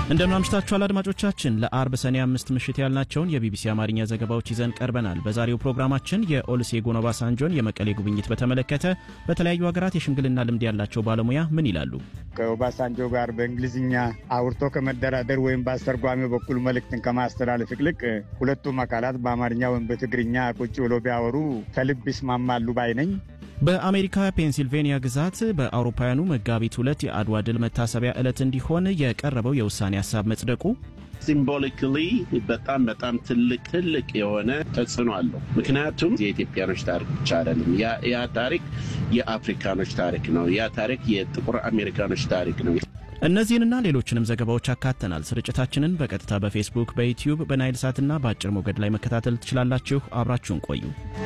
እንደምን አምሽታችኋል አድማጮቻችን። ለአርብ ሰኔ አምስት ምሽት ያልናቸውን የቢቢሲ አማርኛ ዘገባዎች ይዘን ቀርበናል። በዛሬው ፕሮግራማችን የኦሉሴጉን ኦባሳንጆን የመቀሌ ጉብኝት በተመለከተ በተለያዩ ሀገራት የሽምግልና ልምድ ያላቸው ባለሙያ ምን ይላሉ? ከኦባሳንጆ ጋር በእንግሊዝኛ አውርቶ ከመደራደር ወይም በአስተርጓሚው በኩል መልእክትን ከማስተላለፍ ይልቅ ሁለቱም አካላት በአማርኛ ወይም በትግርኛ ቁጭ ብሎ ቢያወሩ ከልብ ይስማማሉ ባይ ነኝ። በአሜሪካ ፔንሲልቬኒያ ግዛት በአውሮፓውያኑ መጋቢት ሁለት የአድዋ ድል መታሰቢያ ዕለት እንዲሆን የቀረበው የውሳኔ ሀሳብ መጽደቁ ሲምቦሊካሊ በጣም በጣም ትልቅ ትልቅ የሆነ ተጽዕኖ አለው። ምክንያቱም የኢትዮጵያኖች ታሪክ ብቻ አይደለም። ያ ታሪክ የአፍሪካኖች ታሪክ ነው። ያ ታሪክ የጥቁር አሜሪካኖች ታሪክ ነው። እነዚህንና ሌሎችንም ዘገባዎች አካተናል። ስርጭታችንን በቀጥታ በፌስቡክ፣ በዩቲዩብ፣ በናይል ሳትና በአጭር ሞገድ ላይ መከታተል ትችላላችሁ። አብራችሁን ቆዩ።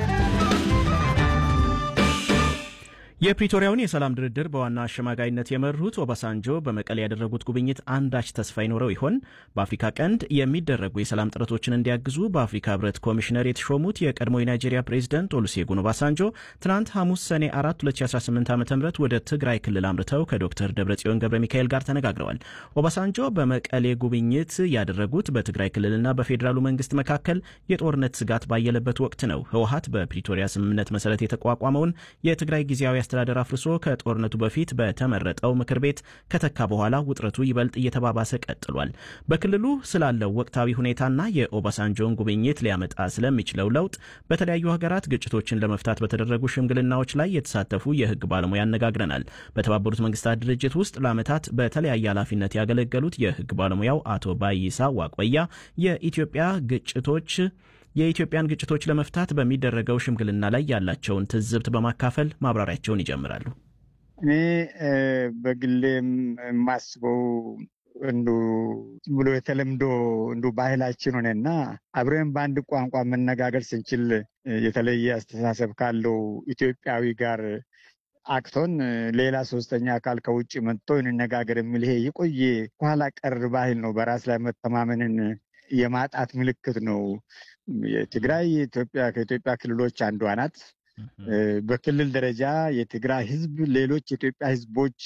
የፕሪቶሪያውን የሰላም ድርድር በዋና አሸማጋይነት የመሩት ኦባሳንጆ በመቀሌ ያደረጉት ጉብኝት አንዳች ተስፋ ይኖረው ይሆን? በአፍሪካ ቀንድ የሚደረጉ የሰላም ጥረቶችን እንዲያግዙ በአፍሪካ ሕብረት ኮሚሽነር የተሾሙት የቀድሞ የናይጄሪያ ፕሬዚደንት ኦሉሴጉን ኦባሳንጆ ትናንት ሐሙስ ሰኔ 4 2018 ዓ ም ወደ ትግራይ ክልል አምርተው ከዶክተር ደብረጽዮን ገብረ ሚካኤል ጋር ተነጋግረዋል። ኦባሳንጆ በመቀሌ ጉብኝት ያደረጉት በትግራይ ክልልና በፌዴራሉ መንግስት መካከል የጦርነት ስጋት ባየለበት ወቅት ነው። ህወሀት በፕሪቶሪያ ስምምነት መሰረት የተቋቋመውን የትግራይ ጊዜያዊ አስተዳደር አፍርሶ ከጦርነቱ በፊት በተመረጠው ምክር ቤት ከተካ በኋላ ውጥረቱ ይበልጥ እየተባባሰ ቀጥሏል። በክልሉ ስላለው ወቅታዊ ሁኔታና የኦባሳንጆን ጉብኝት ሊያመጣ ስለሚችለው ለውጥ በተለያዩ ሀገራት ግጭቶችን ለመፍታት በተደረጉ ሽምግልናዎች ላይ የተሳተፉ የህግ ባለሙያ አነጋግረናል። በተባበሩት መንግስታት ድርጅት ውስጥ ለዓመታት በተለያየ ኃላፊነት ያገለገሉት የህግ ባለሙያው አቶ ባይሳ ዋቆያ የኢትዮጵያ ግጭቶች የኢትዮጵያን ግጭቶች ለመፍታት በሚደረገው ሽምግልና ላይ ያላቸውን ትዝብት በማካፈል ማብራሪያቸውን ይጀምራሉ። እኔ በግሌም የማስበው እንዱ ብሎ የተለምዶ እንዱ ባህላችን ሆነና አብረን በአንድ ቋንቋ መነጋገር ስንችል የተለየ አስተሳሰብ ካለው ኢትዮጵያዊ ጋር አቅቶን ሌላ ሶስተኛ አካል ከውጭ መጥቶ እንነጋገር የሚል ይሄ የቆየ ኋላ ቀር ባህል ነው። በራስ ላይ መተማመንን የማጣት ምልክት ነው። የትግራይ ኢትዮጵያ ከኢትዮጵያ ክልሎች አንዷ ናት። በክልል ደረጃ የትግራይ ህዝብ ሌሎች የኢትዮጵያ ህዝቦች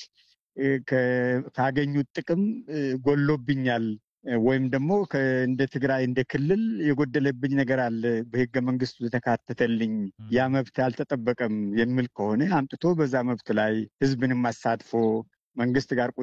ካገኙት ጥቅም ጎሎብኛል ወይም ደግሞ እንደ ትግራይ እንደ ክልል የጎደለብኝ ነገር አለ፣ በህገ መንግስቱ የተካተተልኝ ያ መብት አልተጠበቀም የሚል ከሆነ አምጥቶ በዛ መብት ላይ ህዝብንም አሳትፎ መንግስት ጋር